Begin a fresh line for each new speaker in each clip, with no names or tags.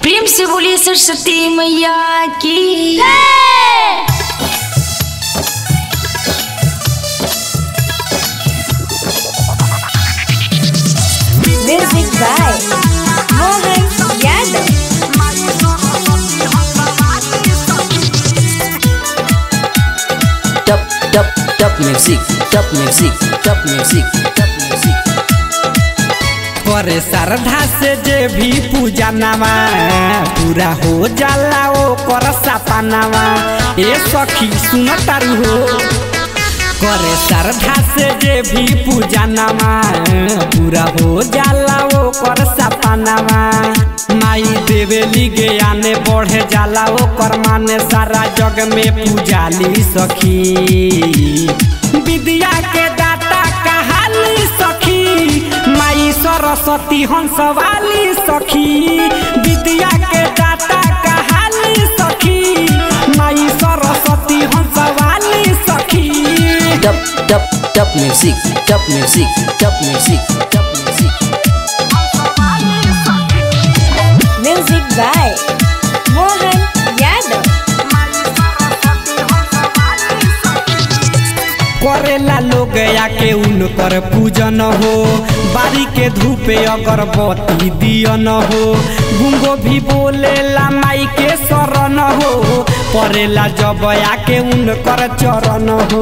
प्रेम से बोलिए सरस्वती मैया की
Music by Mohan Yadav.
Top, top, top music, top music, top music, top music.
करे श्रद्धा से जे भी पूजा नवा पूरा हो जाला ओ कर सपनावा ए सखी सुन तारू हो करे श्रद्धा से जे भी पूजा नवा पूरा हो जाला ओ कर सपनावा माई देवेली ज्ञाने बढ़े जाला ओ कर माने सारा जग में पूजाली सखी विद्या के दाता कहाली सखी माई सरस्वती हंसवाली सखी विद्या के दाता कहाली सखी माई सरस्वती हंसवाली सखी
Top, top, top music, top music, top music, top music.
Music by Mohan Yadav.
करेला लोग आके उनकर पूजन हो बारी के धूपे अगरबत्ती दियन हो गुंगो भी बोलेला माई के शरण हो परेला जब आके उनकर चरण हो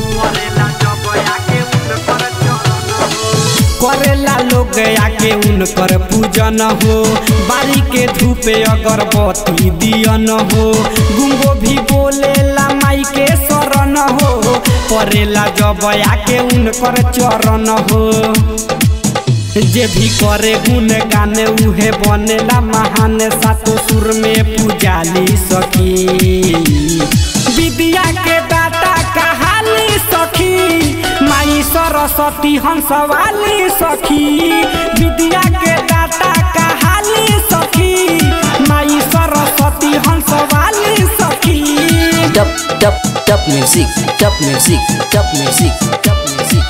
करेला लोग आके उनकर पूजन हो बारी के धूपे अगरबत्ती दियन हो गुंगो भी बोलेला माई के शरण हो परेला जब आके उनकर चरण हो जे भी करे गुण गाने उहे बनेला महान सातो सुर में पूजाली सखी विद्या के दाता कहाली सखी माई सरस्वती हंसवाली सखी विद्या के दाता कहाली सखी माई सरस्वती हंसवाली सखी
Top, top, top music, top music, top music, top music.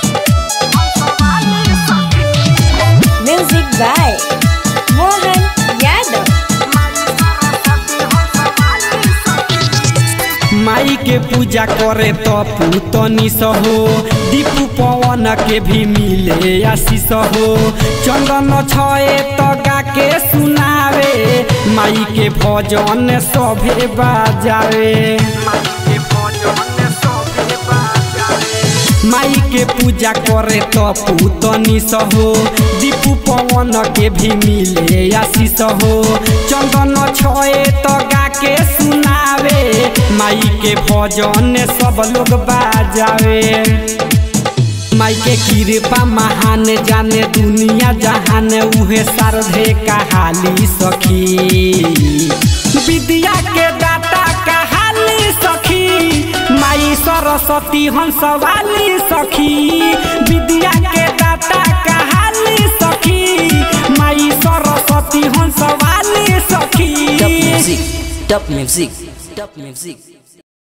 Music by Mohan Yadav.
माई के पूजा करे तो पूतनी सहो दीपू पवन के भी मिले आशीष हो चंदन छए तो गा के सुनावे माई के भजन सभे बाजावे माई के पूजा करे तो पूतनी सहो दीपू पवन के भी मिले आशीष हो चंदन छए तो गा के सुनावे माई के भजन सब लोग बाजावे माई के कृपा महान जाने दुनिया जहान उहे सारधे कहाली सखी विद्या के दाता कहाली सखी माई सरस्वती हंसवाली सखी विद्या के दाता कहाली सखी माई सरस्वती हंसवाली सखी
Top music, top music, top music.